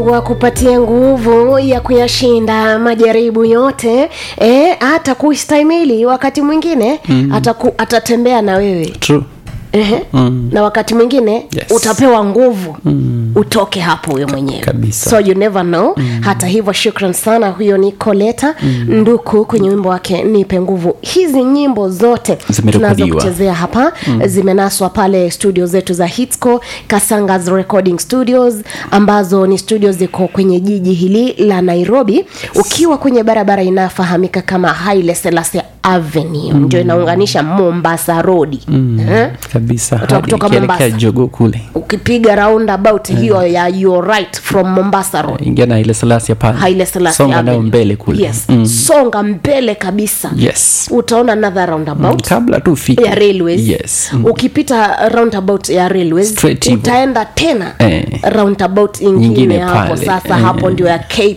wa kupatia nguvu ya kuyashinda majaribu yote eh, hata kuistahimili wakati mwingine mm. ataku, atatembea na wewe True. Ehe. Mm. na wakati mwingine Yes. utapewa nguvu mm. utoke hapo huyo mwenyewe Kabisa. so you never know mm. hata hivyo shukran sana huyo ni koleta mm. nduku kwenye wimbo wake nipe nguvu hizi nyimbo zote Zimerekodiwa. tunazokuchezea hapa mm. zimenaswa pale studio zetu za hitsco kasangas recording studios ambazo ni studio ziko kwenye jiji hili la nairobi ukiwa kwenye barabara inayofahamika kama haile selassie avenue mm. ndio inaunganisha mombasa rodi mm. eh? kabisa Kutoka- hadi kutoka ikielekea Mombasa. jogo kule ukipiga roundabout hiyo ya your right from mombasa road ingia na ile salasia pale haile selassie songa nayo Avenue. mbele kule yes. songa mbele kabisa yes utaona another roundabout kabla tu ufike ya railways yes Mm. ukipita roundabout ya railways Straight hivyo. utaenda tena Eh. roundabout ingine, Nyingine hapo pale. sasa Eh. hapo ndio ya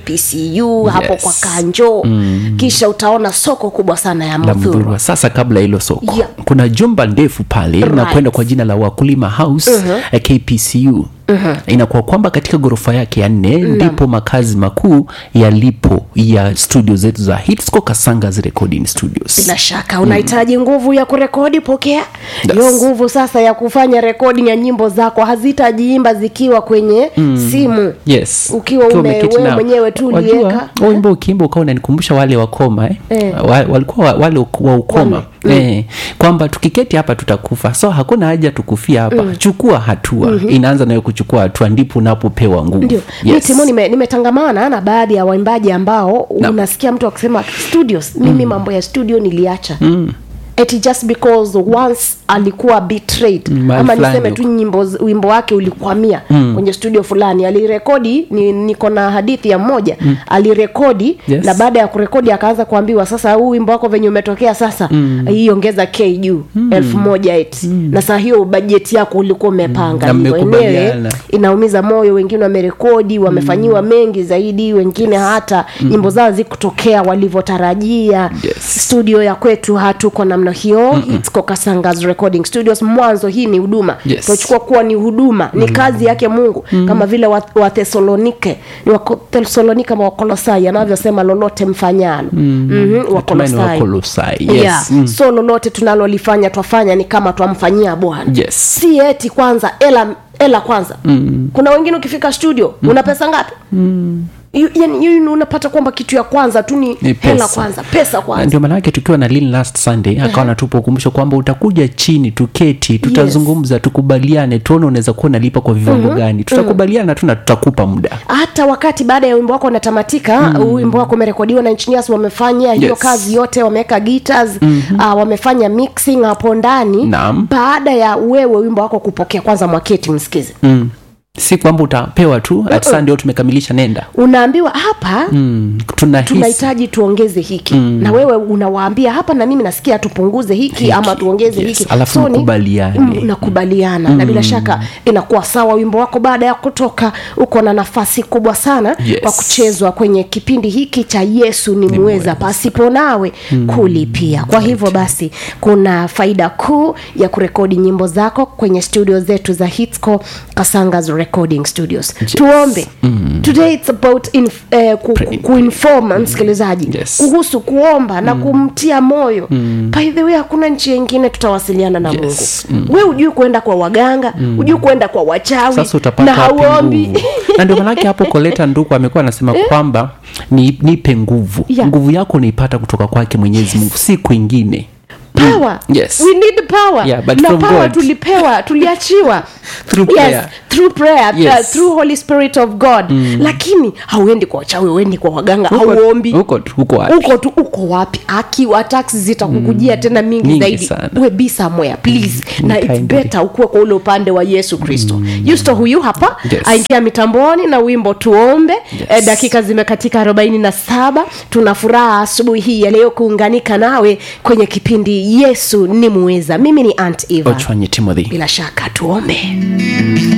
kpcu hapo Yes. kwa kanjo kisha utaona soko kubwa sana ya la mudhuru mdhurwa sasa kabla hilo soko Yeah. kuna jumba ndefu pale Right. na kwenda kwa jina la wakulima house uh-huh. kpcu uh-huh. inakuwa kwamba katika ghorofa yake ya nne ndipo makazi makuu yalipo ya studio zetu za hitsco kasangas recording studios bila shaka unahitaji nguvu ya kurekodi pokea Yes. hiyo nguvu sasa ya kufanya recording ya nyimbo zako hazitajiimba zikiwa kwenye simu yes Ukiwa ume- umeketi wewe nao. mwenyewe tu Wajua, ulieka. huo wimbo ukiimba ukawa unanikumbusha wale wakoma eh? Eh. Wa, walikuwa wa- wale uk- wa ukoma eh, kwamba tukiketi hapa tutakufa so hakuna haja tukufia hapa chukua hatua inaanza nayo kuchukua hatua ndipo unapopewa nguvu ndio mi timo nime- nimetangamana na baadhi ya waimbaji ambao unasikia mtu akisema studios mimi mambo ya studio niliacha mm eti just because once alikuwa betrayed Mm, mahali ama fulani niseme tu nyimbo z- wimbo wake ulikwamia mm. kwenye studio fulani alirekodi ni, niko na hadithi ya mmoja mm. alirekodi Yes. na baada ya kurekodi akaanza kuambiwa sasa huu wimbo wako venye umetokea sasa mm. hii ongeza k juu mm. elfu moja eti mm. na saa hiyo bajeti yako ulikuwa umepanga Na hivyo. mmekubaliana. Enyewe, inaumiza moyo wengine wamerekodi wamefanyiwa mm. mengi zaidi wengine hata mm. nyimbo zao zikutokea walivyotarajia Yes. studio ya kwetu hatuko namna hiyo Hitsco Kasangas recording studios mwanzo hii ni huduma Yes. tunachukua kuwa ni huduma ni kazi yake mungu kama vile wa- wathesalonike ni wathesalonike ama wakolosai anavyosema lolote mfanyalo mm-hmm. Natumai ni wakolosai Wakolosai, yes. yeah. Mm. so lolote tunalolifanya twafanya ni kama twamfanyia bwana yes si eti kwanza ela ela kwanza mm. kuna wengine ukifika studio mm. una pesa ngapi mm. yani yani unapata kwamba kitu ya kwanza tu ni Ni hela pesa. kwanza pesa Na kwanza ndio maanake tukiwa na lin last sunday akawa natupa ukumbusho kwamba utakuja chini tuketi tutazungumza tukubaliane tuone unaweza kuwa unalipa kwa viwango gani tutakubaliana tu na tutakupa muda hata wakati baada ya wimbo wako unatamatika mm. wimbo wako umerekodiwa na engineers wamefanya hiyo Yes. kazi yote wameweka guitars mm-hmm. uh, wamefanya mixing hapo ndani Naam. baada ya wewe wimbo wako kupokea kwanza mwaketi msikize mm. si kwamba utapewa tu ati saa ndio tumekamilisha nenda unaambiwa hapa mm. tunahisi tunahitaji tuongeze hiki mm. na wewe unawaambia hapa na mimi nasikia tupunguze hiki, Hiki, ama tuongeze yes. hiki Alafu ni- mkubaliane. mm, nakubaliana na bila shaka inakuwa sawa wimbo wako baada ya kutoka uko na nafasi kubwa sana Yes. kwa kuchezwa kwenye kipindi hiki cha yesu ni muweza pasipo nawe kulipia kwa hivyo basi kuna faida kuu ya kurekodi nyimbo zako kwenye studio zetu za hitsco kasangas recording studios tuombe today it's about inf, eh, ku, ku, kuinform msikilizaji Yes. kuhusu kuomba na kumtia moyo by the way hakuna njia ingine tutawasiliana na Yes. mungu we hujui kuenda kwa waganga hujui kuenda kwa wachawi sasa na utapata wapi hauombi nguvu na ndio manake hapo koleta nduku amekuwa anasema kwamba ni, nipe nguvu Yeah. nguvu yako unaipata kutoka kwake mwenyezi mungu si kwingine power Yes. we need power Yeah, but na from power God. tulipewa tuliachiwa Through yes, prayer. through prayer Yes. uh, through holy spirit of god lakini hauendi kwa wachawi uendi kwa waganga Huko- hauombi huko tu huko wapi uko tu uko wapi akiwa tax zitakukujia tena mingi, Mingi zaidi sana. we be somewhere please na it's kindly. better ukuwe kwa ule upande wa yesu kristo yusto huyu hapa Yes. aingia mitamboni na wimbo tuombe yes. e, dakika zimekatika arobaini na saba tuna furaha asubuhi hii ya leo kuunganika nawe kwenye kipindi yesu ni muweza mimi ni ant eva ochwanye timothy bila shaka tuombe